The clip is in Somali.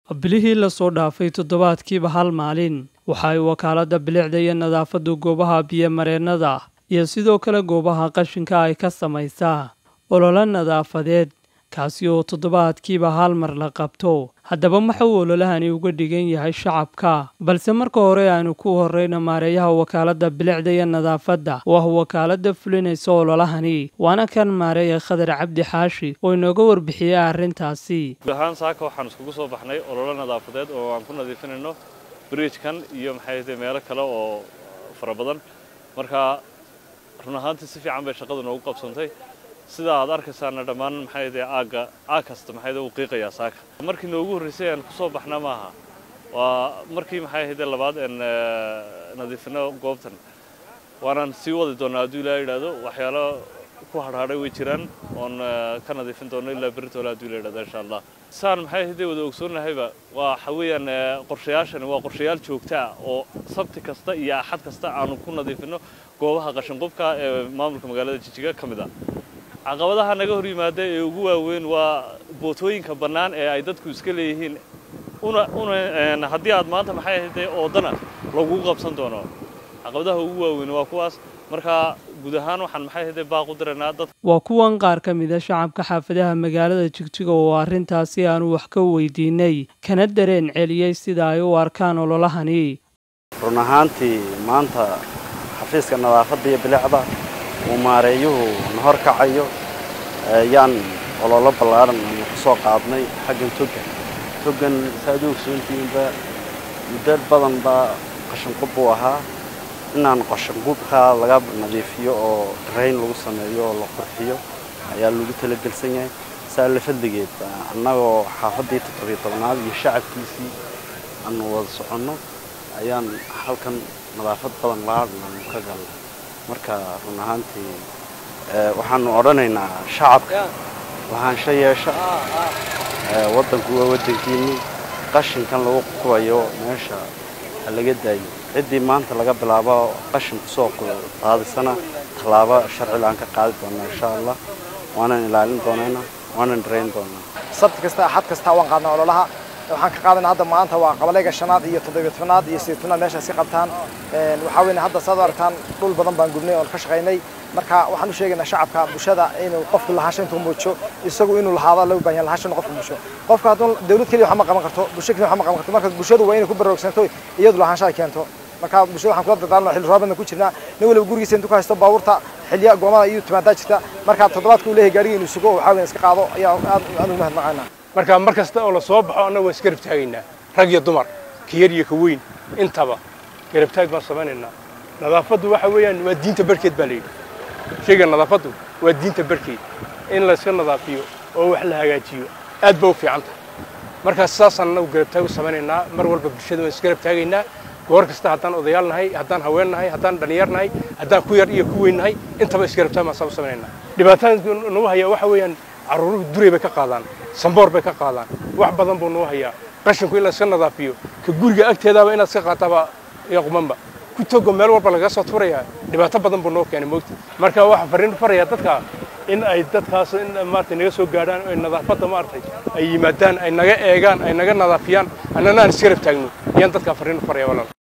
bilihii lasoo dhaafay toddobaadkiiba hal maalin waxa ay wakaaladda bilicda iyo nadaafaddu goobaha biyo-mareennada iyo sidoo kale goobaha qashinka ay ka samaysaa ololo nadaafadeed kaasi oo toddobaadkiiba hal mar la qabto haddaba maxuu ololahani uga dhigan yahay shacabka balse marka hore aanu ku horreyna maareeyaha wakaaladda bilicda iyo nadaafadda oo ah wakaaladda fulinaysa ololahani waana kan maareeya khadar cabdi xaashi oo inooga warbixiyey arrintaasi guud ahaan saaka waxaan iskugu soo baxnay ololo nadaafadeed oo aan ku nadiifinayno bridgekan iyo maxay ahayd meelo kale oo fara badan marka run ahaantii si fiican bay shaqadu noogu qabsantay sida aad arkaysaana dhammaan maxay ahayd aagga aag kasta maxay ahayd uu qiiqayaa saaka markii noogu horreysay aan kusoo baxna maaha waa markii maxay ahayd labaad aan nadiifino goobtan waanaan sii wadi doonaa hadduu ilaa yidhaahdo waxyaalo ku hadhadhay way jiraan oon ka nadiifin doono ilaa beritoole hadduu ila yidhahdo insha allah saan maxay ahayd wada ogsoonnahayba waa waxa weeyaan qorshayaashani waa qorshayaal joogta ah oo sabti kasta iyo axad kasta aanu ku nadiifino goobaha qashinqubka ee maamulka magaalada jijiga ka mid ah caqabadaha naga hor yimaada ee ugu waaweyn waa bootooyinka bannaan ee ay dadku iska leeyihiin una una haddii aad maanta maxay ahayd oodana lagu qabsan doono caqabadaha ugu waaweyn waa kuwaas marka guud ahaan waxaan maxay ahayd baaq u diraynaa dad waa kuwan qaar ka mid a shacabka xaafadaha magaalada jigjiga oo arrintaasi aanu wax ka weydiinay kana dareen celiyey sida ay u arkaan ololahani run ahaantii maanta xafiiska nadaafadda iyo bilicda uu maareeyuhu na hor kacayo yaan ololo ballaaran aanu ku soo qaadnay xaggan togan togan saaad u ogsoontihiinba muddo badan baa qashinqub buu ahaa inaan qashinqubkaa laga nadiifiyo oo rayn lagu sameeyo oo la qurxiyo ayaa lagu talagelsan yahay saa la fadligeed annagoo xaafaddii toddobiyo tobnaad iyo shacabkiisii aanu wada soconno ayaan halkan nadaafad badan laadhan aanu ka galnay marka run ahaantii waxaanu odhanaynaa shacabka lahaansho yeesha waddanku waa waddankiinni qashinkan lagu qubayo meesha ha laga daayo ciddii maanta laga bilaabo qashinku soo qaadisana tallaabo sharciga aan ka qaadi doonaa insha allah waanan ilaalin doonayna waanan dharayn doonaa sabti kasta axad kasta waan qaadnaa ololaha waxaan ka qaadanaa hadda maanta waa qabalayga shanaad iyo toddobiyo tobnaad iyo sideed tobnaad meeshaas ka qabtaan waxaa weyn hadda saad u aragtaan dhul badan baan gubnay oon ka shaqaynay marka waxaan u sheegaynaa shacabka bulshada inuu qofku lahaansho intuu muujo isagu inuu lahaado loo baahan yahay lahaansho inuu qofku muujo qofka hadduu dawlad keliya waxma qaban karto bulsho keliya waxma qaban karto marka bulshadu waa inay ku baraarugsanto iyadu lahaansho ay keento marka bulshada waxaan kula dardaaranaa xilli roobaadna ku jirnaa nin waliba gurigiisa intuu ka haysto baabuurta xilliya goomada iyo timaadaa jirta marka toddobaadka uu leeyahay gaariga inuu sugo waxaa weyn iska qaado ayaa aad aan ugu mahadnaqaynaa marka mar kasta oo la soo baxo annaga waan isgarab taagaynaa rag iyo dumar ka yar iyo ka weyn intaba garab taag baan samaynaynaa nadaafaddu waxa weeyaan waa diinta barkeed baa layidhi shayga nadaafaddu waa diinta barkeed in layska nadaafiyo oo wax la hagaajiyo aad ba u fiican tahay markaas saasaan annagu garab taag u samaynaynaa mar walba bulshada waan isgarab taagaynaa goor kasta haddaan odayaal nahay haddaan haween nahay haddaan dhallinyar nahay haddaan ku yar iyo ku weyn nahay intaba isgarab taag baan saa u samaynaynaa dhibaatada nagu hayaa waxa weeyaan carruuruhu duray bay ka qaadaan samboor bay ka qaadaan wax badan buu noo hayaa qashinku in la iska nadaafiyo ka guriga agteedaaba inaad iska qaataaba iyo qumanba ku togo meel walba lagaga soo tuurayaa dhibaato badan buu noo keenay moogta marka waxaan farriin farayaa dadka in ay dadkaas in maaragtay naga soo gaadhaan ay nadaafadda maaragtay ay yimaadaan ay naga eegaan ay naga nadaafiyaan annana aan isgarab taagno ayaan dadkaa farriin faraya walaal